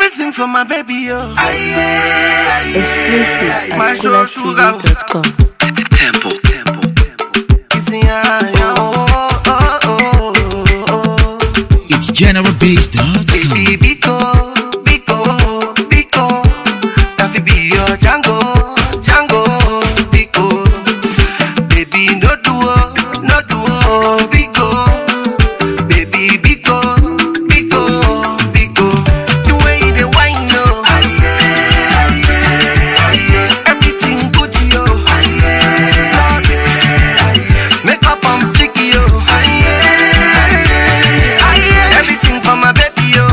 Everything for my baby, yo. Exclusive at My soul sugar. coolertv.com. Temple, temple, temple. Kissing ya, ya, oh, oh, oh, oh, oh. It's General Beats, dog. Baby, Biko, Biko, Biko. That fi be your Django, Django, Biko. Baby, no duo, no duo, Biko. Baby, Biko, Biko, Biko. The way you dey whine, yo. Everything good, yo. Make up on flicky, yo. Everything for my baby, yo.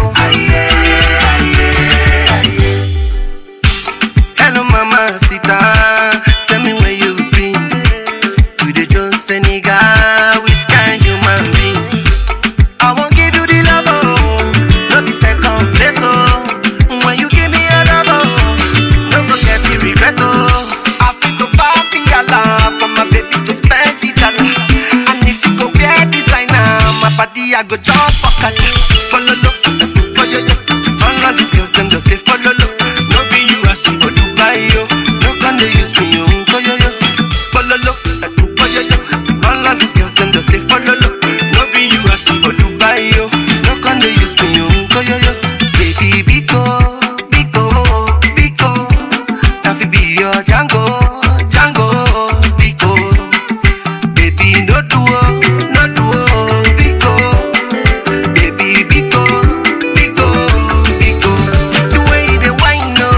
Hello, mama, sita. Tell me where you been. You the Jones Senegal, which kind human being? I won't give you the love, oh. No be second place, oh. When you give me a love, oh. No go get the regret, oh. I feel to papi Allah for my baby to spend the dollar. And if she go wear designer, my body I go jump for kata. Follow lo, follow yo. All of these girls them just they follow lo. No be you rush for Dubai yo. No can they use me yo, follow yo. Follow lo, follow yo. All of these girls them just they follow lo. No be you rush for Dubai yo. No can they use me yo, follow yo. Baby Biko, Biko, Biko. That fi be your Django, Django, Biko. Baby, no duo, no duo, Biko. Baby, Biko, Biko, Biko. The way they whine, yo.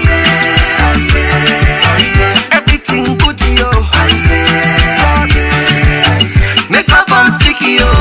Everything good, yo. Make up on flicky, yo.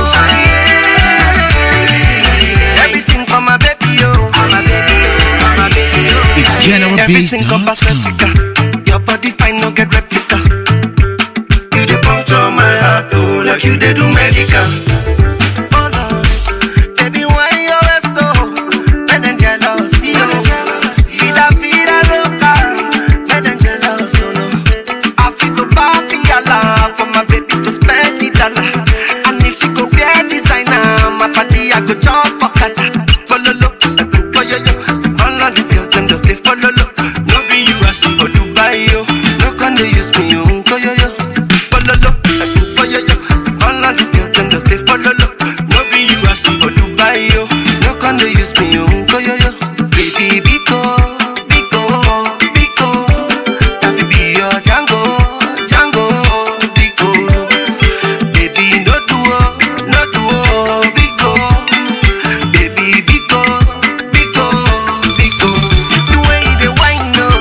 Everything for my baby, yo. For my baby, yo. For my baby, yo. It's General Beats, Everything dog. copacetica. Your body fine, no get replica. You dey puncture my heart, oh, like you dey do medical. Oh Lord, baby, why you always though? Men and jealous, yo. Vida, vida loca. Men and jealous, oh no. I feel to papi Allah for my baby to spend the dollar. And if she go wear designer, my body I go jump for kata. Follow lo, follow yo. All of these girls them just they follow lo. No be you rush for Dubai yo. No can they use me yo, follow yo. Follow lo, follow yo. All of these girls them just they follow lo. No be you rush for Dubai yo. No can they use me yo, follow yo. Baby Biko, Biko, Biko. That fi be your Django, Django, Biko. Baby, no duo, no duo, Biko. Baby, Biko, Biko, Biko. The way they whine, yo.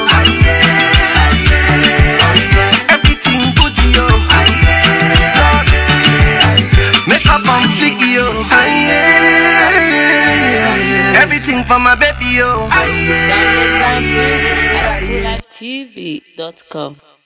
Everything good, yo. Make up on flicky, yo. Everything for my baby, yo. coolertv.com.